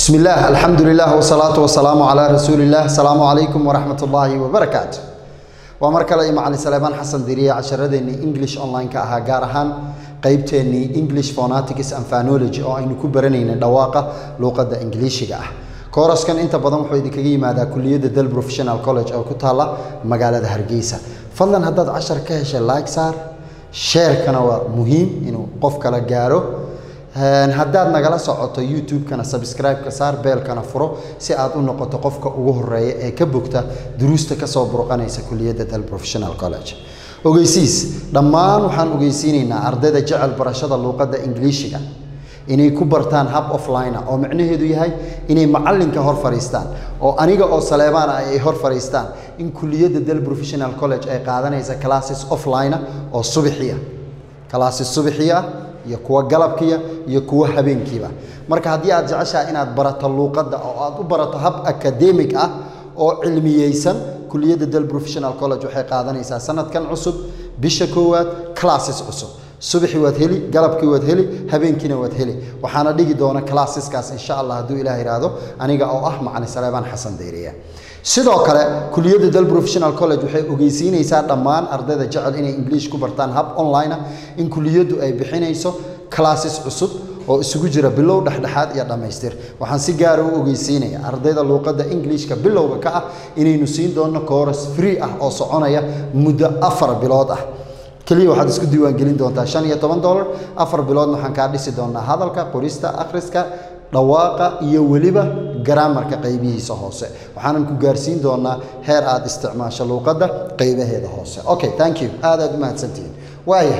بسم الله الحمد لله والصلاة والسلام على رسول الله السلام عليكم ورحمة الله وبركاته ومركل مع سليمان حسن ديرية عشردني English online كأها جارهان قيبتني English phonetics and phonology أو إنه كبرنين دواقة لغة إنجليزية كورسكن inta badan wuxuu idinkaga yimaadaa kuliyadda Dal Professional College oo ku taala magaalada Hargeysa fadlan haddaad cashar ka heshay like saar share-kana waa muhiim inuu qof kala gaaro haddaad nagala socoto youtube-kana subscribe-ka saar beelkana furo si aad u noqoto qofka ugu horeeya ee ka bogta duruusta kasoo burqanaysa kuliyadda dal professional college ogeysiis dhammaan waxaan ogeysiinaynaa ardayda jecel barashada luuqadda ingiliishiga inay ku bartaan hab offline oo macnaheedu yahay inay macallinka hor fadhiistaan oo aniga oo saleebaan ah ay hor fadhiistaan in kuliyadda dal professional college ay qaadanaysa classes offline oo subaxiya classes subaxiya iyo kuwa galabkiya iyo kuwa habeenkiiba marka haddii aad jeceshahay inaad barato luuqadda oo aad u barato hab academic ah oo cilmiyeysan kuliyadda dal professional college waxay qaadanaysaa sanadkan cusub bisha koowaad classes cusub subaxii waad heli galabkii waad heli habeenkiina waad heli waxaana dhigi doona classeskaas insha allah hadduu ilaah yidhaahdo aniga oo ah macalin saleebaan xasan dayriya sidoo kale kuliyadda dal professional college waxay ogeysiinaysaa dhammaan ardayda jecel inay english ku bartaan hab online ah in kuliyaddu ay bixinayso classes cusub oo isugu jira bilow dhexdhexaad iyo dhammaystir waxaan si gaara u ogeysiinaya ardayda luuqadda englishka bilowga ka ah inaynu siin doonno course free ah oo soconaya muddo afar bilood ah keliya waxaad isku diiwaangelin doontaa shan iyo toban dollar afar biloodna waxaan kaa dhisi doonaa hadalka qorista akhriska dhawaaqa iyo weliba garaamarka qaybihiisa hoose waxaanan ku gaarsiin doonaa heer aad isticmaasho luuqadda qaybaheeda hoose okay thank you aad aad u mahadsantihiin waaya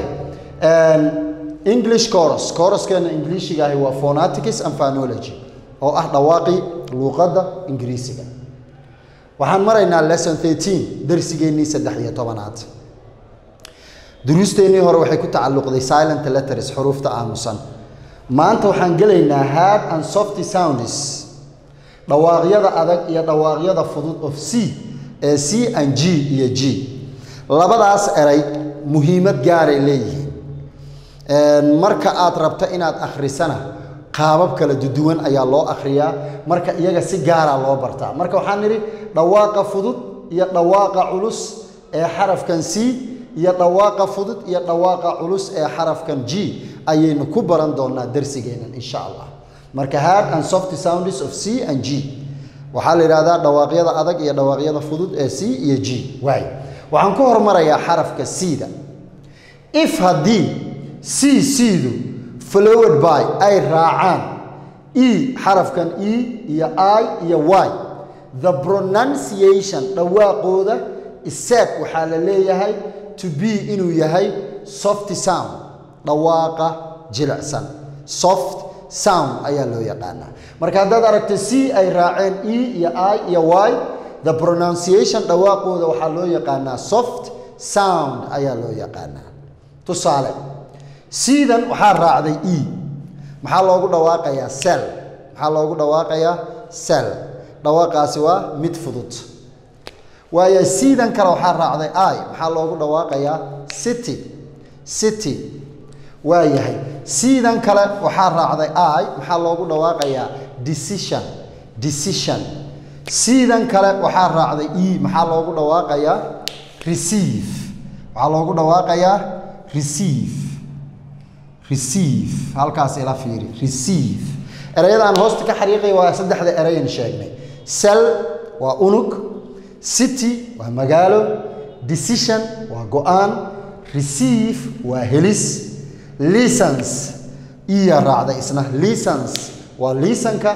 english chorus choruskeena ingiliishiga ahi waa phonetics and phonology oo ah dhawaaqii luuqadda ingiriisiga waxaan maraynaa lesson 13 darsigeennii saddex iyo tobanaad duruusteennii hore waxay ku tacalluqday silent letters xuruufta aamusan maanta waxaan gelaynaa hard and softy sounds dhawaaqyada adag iyo dhawaaqyada fudud of c ee c and g iyo g labadaas eray muhiimad gaaray leeyihiin marka aad rabto inaad akhrisana qaabab kala duduwan ayaa loo akhriyaa marka iyaga si gaara loo bartaa marka waxaan nidhi dhawaaqa fudud iyo dhawaaqa culus ee xarafkan c iyo dhawaaqa fudud iyo dhawaaqa culus ee xarafkan g ayaynu ku baran doonaa darsigeennan insha allah marka hard and soft sounds of c and g waxaa la yidhahdaa dhawaaqyada adag iyo dhawaaqyada fudud ee c iyo g waay waxaan ku hormarayaa xarafka c-da if haddii c c-du flowed by ay raacaan e xarafkan e iyo i iyo y the pronunciation dhawaaqooda iseed waxaa la leeyahay to be inuu yahay soft sound dhawaaqa jilicsan soft sound ayaa loo yaqaanaa marka haddaad aragto c ay raaceen e iyo i iyo y the pronunciation dhawaaqooda waxaa loo yaqaanaa soft sound ayaa loo yaqaanaa tusaale c-dan waxaa raacday e maxaa loogu dhawaaqayaa sel maxaa loogu dhawaaqayaa sel dhawaaqaasi waa mid fudud waayo c-dan kale waxaa raacday i maxaa loogu dhawaaqayaa city city waa yahay c-dan kale waxaa raacday i maxaa loogu dhawaaqayaa decision decision c-dan kale waxaa raacday e maxaa loogu dhawaaqayaa receive waxaa loogu dhawaaqayaa receive receive halkaas ila fiiri receive erayada aan hoosta ka xariiqaya waa saddexda erayan sheegnay sel waa unug city waa magaalo decision waa go-aan receive waa helis license iya raacday isna license waa liisanka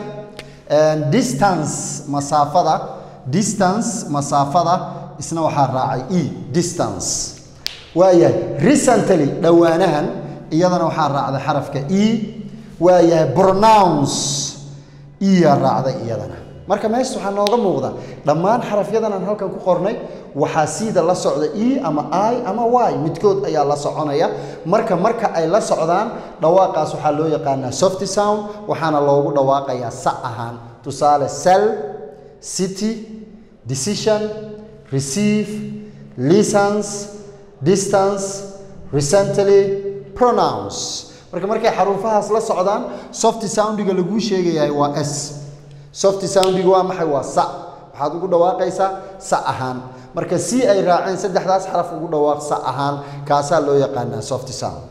distance masaafada distance masaafada isna waxaa raacay e distance waayahay recently dhowaanahan iyadana waxaa raacday xarafka e waayahay pronounce iya raacday iyadana marka meesha waxaa nooga muuqda dhammaan xarafyadan aan halkan ku qornay waxaa siida la socda e ama i ama y midkood ayaa la soconaya marka marka ay la socdaan dhawaaqaas waxaa loo yaqaanaa soft sound waxaana loogu dhawaaqayaa sa ahaan tusaale sel city decision receive license distance recently pronounce marka markay xaruufahaas la socdaan soft soundiga laguu sheegayahay waa s soft soundiga waa maxay waa sa waxaad ugu dhawaaqaysaa sa ahaan marka c ay raaceen saddexdaas xaraf ugu dhawaaq sa ahaan kaasaa loo yaqaanaa soft sound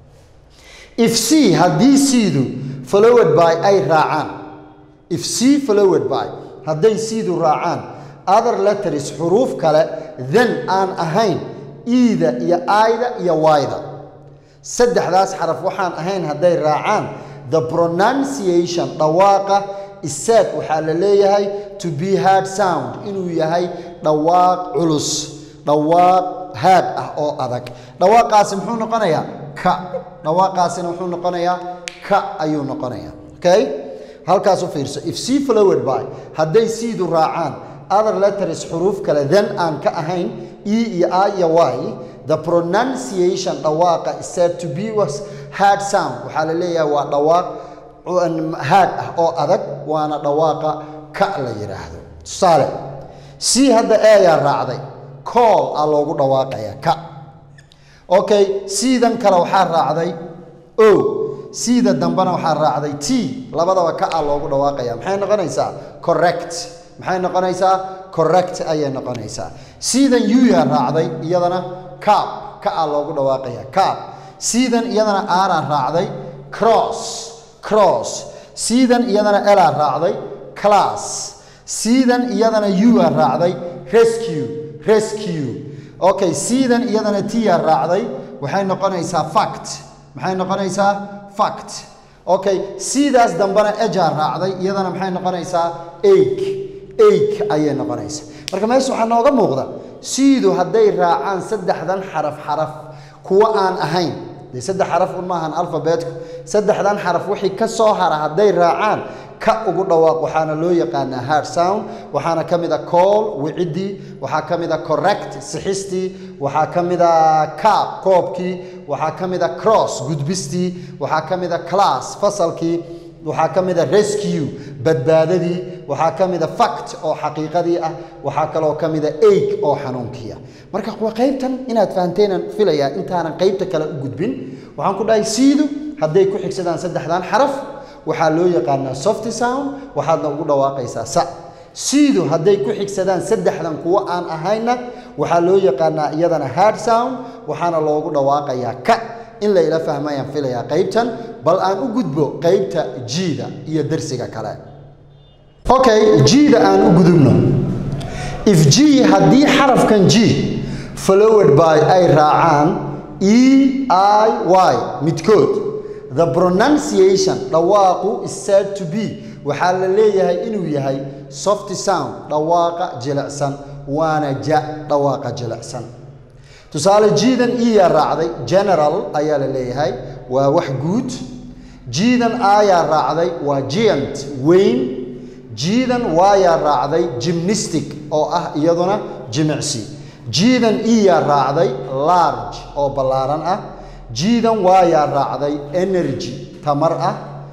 if c haddii c-du followed by ay raacaan if c followed by hadday c-du raacaan other letters xuruuf kale then aan ahayn ida iyo ayda iyo wayda saddexdaas xaraf waxaan ahayn hadday raacaan the pronunciation dhawaaqa isaad waxaa la leeyahay to be hard sound inuu yahay dhawaaq culus dhawaaq haad ah oo adag dhawaaqaasi muxuu noqonayaa ka dhawaaqaasina wuxuu noqonayaa ka ayuu noqonayaa okay halkaas u fiirso if c followed by hadday c-du raacaan other letters xuruuf kale then aan ka ahayn e iyo i iyo y the pronunciation dhawaaqa is said to be was hard sound waxaa la leeyahay waa dhawaaq haad ah oo adag waana dhawaaqa ka la yidhaahdo tusaale c hadda eeyaa raacday cool a loogu dhawaaqaya ka okay c-dan kale waxaa raacday o c-da dambena waxaa raacday t labadaba ka a loogu dhawaaqaya maxay noqonaysaa correct maxay noqonaysaa correct ayay noqonaysaa c-dan u-yaa raacday iyadana cab ka a loogu dhawaaqaya cab c-dan iyadana aanaa raacday cross cross c-dan iyadana elaa raacday class c-dan iyadana u-aa raacday rescue rescue okay c-dan iyadana t-aa raacday waxay noqonaysaa fact maxay noqonaysaa fact okay c-daas dambena ejaa raacday iyadana maxay noqonaysaa ake ake ayay noqonaysaa marka meesha waxaa nooga muuqda c-du hadday raacaan saddexdan xaraf xaraf kuwa aan ahayn dee saddex xaraf un maahan alfabeetku saddexdan xaraf wixii ka soo hara hadday raacaan ka ugu dhawaaq waxaana loo yaqaanaa hard sound waxaana ka mid a call wicidii waxaa ka mid a correct sixistii waxaa ka mid a caab koobkii waxaa ka mid a cross gudbistii waxaa ka mid a class fasalkii waxaa ka mid a rescue badbaadadii waxaa ka mid a fact oo xaqiiqadii ah waxaa kaloo ka mid a aig oo xanuunkii ah marka waa qaybtan inaad fahamteenan filayaa intaanan qaybta kale u gudbin waxaan ku dhahay siidu hadday ku xigsadaan saddexdan xaraf waxaa loo yaqaanaa soft sound waxaadna ugu dhawaaqaysaa sa siidu hadday ku xigsadaan saddexdan kuwo aan ahayna waxaa loo yaqaanaa iyadana hard sound waxaana loogu dhawaaqayaa ka in la ila fahmayaan filayaa qaybtan bal aan u gudbo qaybta jiida iyo darsiga kale okay jiida aan u gudubno if g haddii xarafkan g followed by ay raacaan e i y midkood the pronunciation dhawaaqu is said to be waxaa la leeyahay inuu yahay soft sound dhawaaqa jilicsan waana ja dhawaaqa jilicsan tusaale jiidan iyaa raacday general ayaa la leeyahay waa wax guud jiidan ayaa raacday waa giant weyn jiidan waayaa raacday gymnistic oo ah iyaduna jimicsi jiidan iyaa raacday large oo ballaaran ah jiidan waayaa raacday energy tamar ah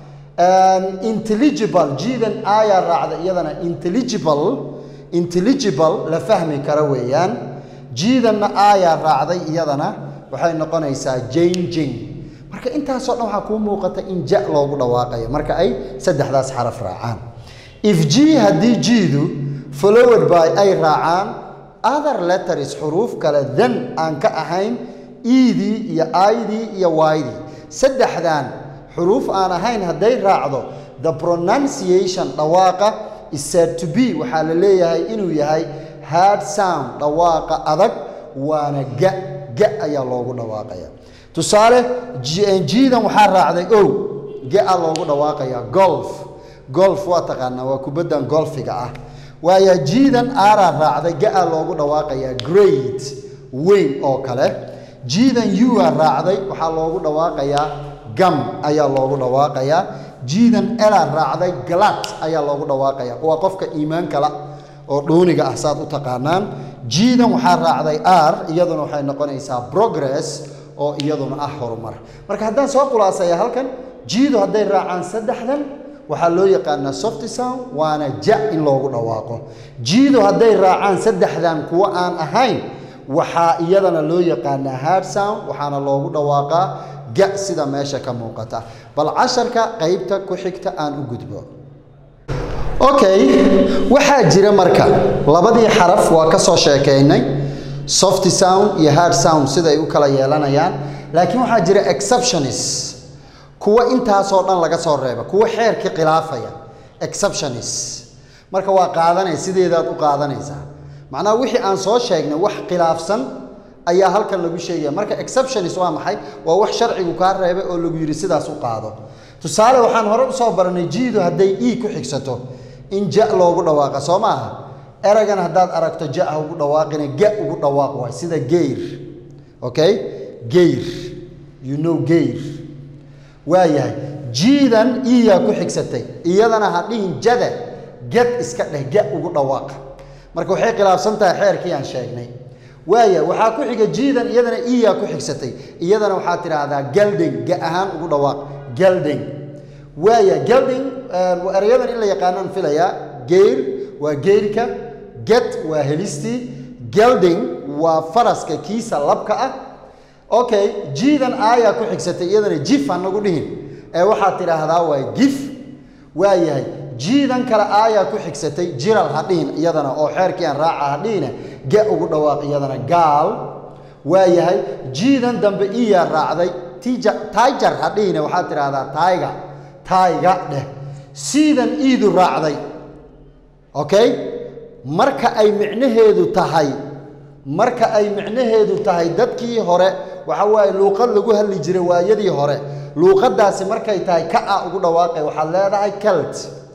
intelligible jiidan ayaa raacday iyadana intelligible intelligible la fahmi kara weeyaan jiidanna aayaa raacday iyadana waxay noqonaysaa janging marka intaasoo dhan waxaa kuu muuqata in ja loogu dhawaaqayo marka ay saddexdaas xaraf raacaan if g haddii jiidu followed by ay raacaan other letters xuruuf kale then aan ka ahayn edii iyo idii iyo ydii saddexdan xuruuf aan ahayn hadday raacdo the pronunciation dhawaaqa is said to be waxaa la leeyahay inuu yahay hard sound dhawaaqa adag waana ga ga ayaa loogu dhawaaqaya tusaale jiidan waxaa raacday ow ga-a loogu dhawaaqaya golf golf waa taqaanaa waa kubaddan golfiga ah waaya jiidan aaraa raacday ga-a loogu dhawaaqaya great weyn oo kale jiidan ua raacday waxaa loogu dhawaaqayaa gam ayaa loogu dhawaaqayaa jiidan ela raacday galat ayaa loogu dhawaaqaya waa qofka iimaan kala oo dhooniga ah saad u taqaanaan jiidan waxaa raacday r iyaduna waxay noqonaysaa progress oo iyaduna ah horumar marka haddaan soo khulaasaya halkan jiidu hadday raacaan saddexdan waxaa loo yaqaanaa soft sound waana ja in loogu dhawaaqo jiidu hadday raacaan saddexdan kuwo aan ahayn waxaa iyadana loo yaqaanaa hard sound waxaana loogu dhawaaqaa ga sida meesha ka muuqata bal casharka qaybta ku xigta aan u gudbo okay waxaa jira marka labadii xaraf waa ka soo sheekaynay soft sound iyo hard sound sida ay u kala yeelanayaan laakiin waxaa jira exceptionis kuwa intaasoo dhan laga soo reeba kuwa xeerkii khilaafaya exceptionis marka waa qaadanay sideedaad u qaadanaysaa macnaha wixii aan soo sheegnay wax khilaafsan ayaa halkan lagu sheegaya marka exceptionis waa maxay waa wax sharcigu kaa reebay oo lagu yidhi sidaas u qaado tusaale waxaan hore usoo baranay jiidu hadday e ku xigsato in ja loogu dhawaaqa soo maaha eragan haddaad aragto ja ha ugu dhawaaqina ga ugu dhawaaq waay sida geyr okay geyr you know geyr waayahay jiidan iyaa ku xigsatay iyadana ha dhihin jada gad iska dheh ga ugu dhawaaq marka waxay khilaafsan tahay xeerkii aan sheegnay waaya waxaa ku xiga jiidan iyadana iyaa ku xigsatay iyadana waxaad tidhaahdaa galding ga ahaan ugu dhawaaq galding waaya galding erayadan in la yaqaanaan filayaa geyr waa geyrka get waa helistii galding waa faraska kiisa labka ah okay jiidan aayaa ku xigsatay iyadana jif hanagu dhihin ee waxaad tidhaahdaa waa gif waayahay jiidan kale aayaa ku xigsatay jiral ha dhihin iyadana oo xeerkii aan raaca ha dhihina ga ugu dhawaaq iyadana gaal waayahay jiidan dambe iyaa raacday tiger ha dhihina waxaad tidhaahdaa tayga tayga dheh siidan iidu raacday okay marka ay micnaheedu tahay marka ay micnaheedu tahay dadkii hore waxa waaye luuqad lagu hadli jiray waayadii hore luuqadaasi markay tahay ka a ugu dhawaaqay waxaad leedahay celt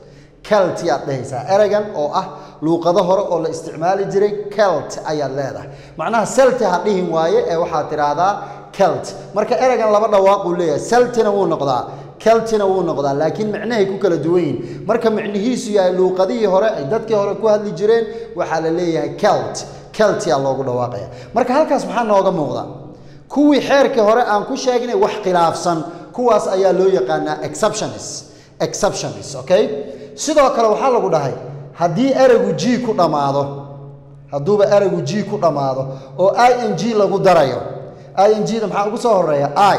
celt yaad dhehaysaa eragan oo ah luuqado hore oo la isticmaali jiray celt ayaad leedahay macnaha selti ha dhihin waaye ee waxaad tidhaahdaa celt marka eragan laba dhawaaquu leeyahay seltina wuu noqdaa keltina wuu noqdaa laakiin micnahay ku kala duwan yihin marka micnihiisu yahay luuqadihii hore ay dadkii hore ku hadli jireen waxaa la leeyahay celt celtia loogu dhawaaqaya marka halkaas maxaa nooga muuqda kuwii xeerkii hore aan ku sheegnay wax khilaafsan kuwaas ayaa loo yaqaanaa exceptionis exceptionis okay sidoo kale waxaa lagu dhahay haddii ereygu g ku dhammaado hadduuba ereygu g ku dhammaado oo i n g lagu darayo i n g da maxaa ugu soo horeeya i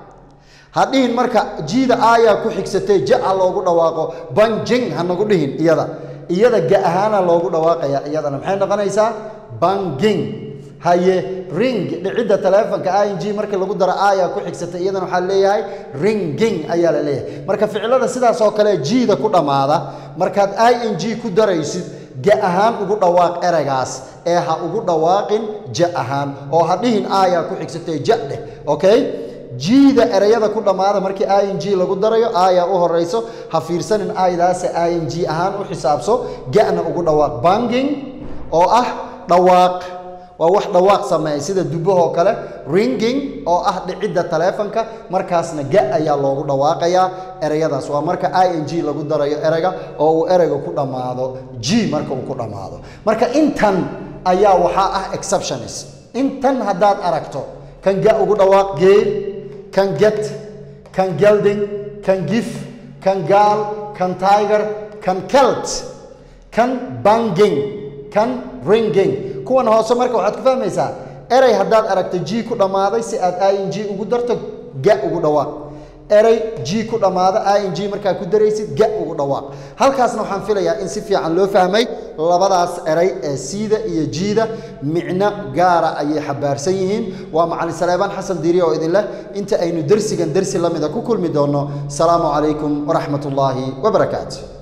hadhihin marka jiida aayaa ku xigsatay ja-a loogu dhawaaqo banjing hanagu dhihin iyada iyada ga ahaana loogu dhawaaqaya iyadana maxay noqonaysaa banging haye ring dhicidda taleefonka i n g markii lagu daro aayaa ku xigsatay iyadana waxaa leeyahay ringing ayaa la leeyahay marka ficilada sidaas oo kale jiida ku dhammaada markaad i n g ku daraysid ga ahaan ugu dhawaaq ereygaas ee ha ugu dhawaaqin ja ahaan oo ha dhihin aayaa ku xigsatay ja dheh okay jiida ereyada ku dhammaada markii i n g lagu darayo aayaa u horayso ha fiirsanin aydaase i n g ahaan u xisaabso ga-na ugu dhawaaq banging oo ah dhawaaq waa wax dhawaaq sameeya sida dubahoo kale ringing oo ah dhicidda taleefonka markaasna ga ayaa loogu dhawaaqayaa ereyadaas waa marka i n g lagu darayo ereyga oo uu ereyga ku dhammaado g marka uu ku dhammaado marka intan ayaa waxaa ah exceptionis intan haddaad aragto kan ga ugu dhawaaq geel kan get kan gelding kan gif kan gaal kan tiger kan celt kan banging kan ringing kuwan hoose marka waxaad ku fahmaysaa erey haddaad aragto g ku dhammaaday si aad i n g ugu darto ga ugu dhawaaq erey g ku dhammaada i n g markaa ku daraysid ga ugu dhawaaq halkaasna waxaan filayaa in si fiican loo fahmay labadaas erey ee siida iyo jiida micno gaara ayay xabaarsan yihiin waa macalin saleebaan xasan diiri oo idin leh inta aynu dersigan dersi la mida ku kulmi doonno salaamu calaykum waraxmat ullaahi wabarakaatu